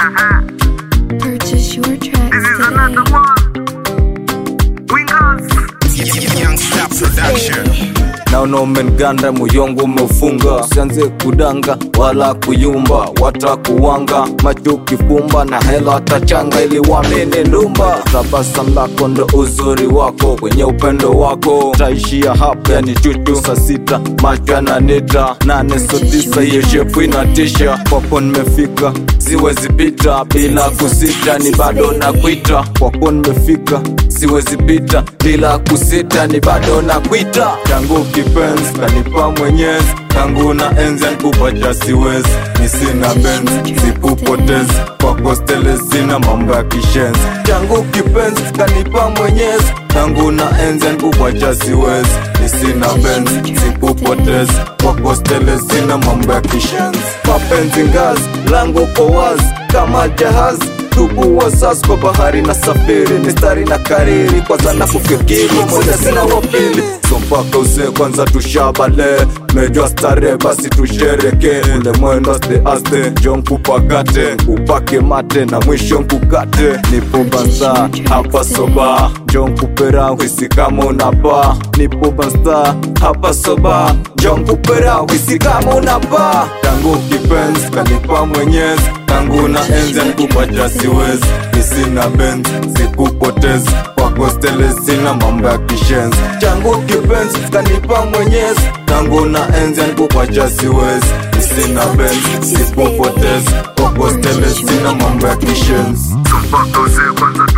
Purchase your tracks This is another today. one. Wingers. Young Star Production. naona umenganda muyongo umefunga usianze kudanga wala kuyumba watakuwanga macho kifumba na hela watachanga ili wamene ndumba tabasam lako ndo uzuri wako kwenye upendo wako taishia hapa yani chuchu saa sita macho yananita nane so tisa hiyo shepu inatisha kwako nimefika siwezi pita bila kusita ni bado na kwita kwako nimefika siwezi pita bila kusita ni bado na kwita tangu kipenzi kanipa mwenyezi tangu na enzi nkupacha siwezi ni sina benzi sikupotezi kwako stele sina mambo ya kishenzi tangu kipenzi kanipa mwenyezi tangu na enzi nkupacha siwezi ni sina benzi sikupotezi kwako stele sina mambo ya kishenzi mapenzi ngazi langu ko wazi kama jahazi tubu wasasi kwa bahari na safiri mistari na kariri kwanza na kufikiri moja sina wapili so mpaka use kwanza tushabale mejwa stare basi tushereke ule mwendo aste aste njo nkupakate upake mate na mwisho nkukate nipo banza hapa soba njo nkupera hwisi kama unapa nipo banza hapa soba njo nkupera hwisi kama unapa tangu kipenzi kanipa mwenyezi tangu na enzi nkupacha siwezi nisina benzi sikupotezi kwako stele sina mambo ya kishenzi changu kipenzi kanipa mwenyezi tangu na enzi nkupacha siwezi nisina benzi sikupotezi kwako stele sina mambo ya kishenzi So mpaka uze kwanza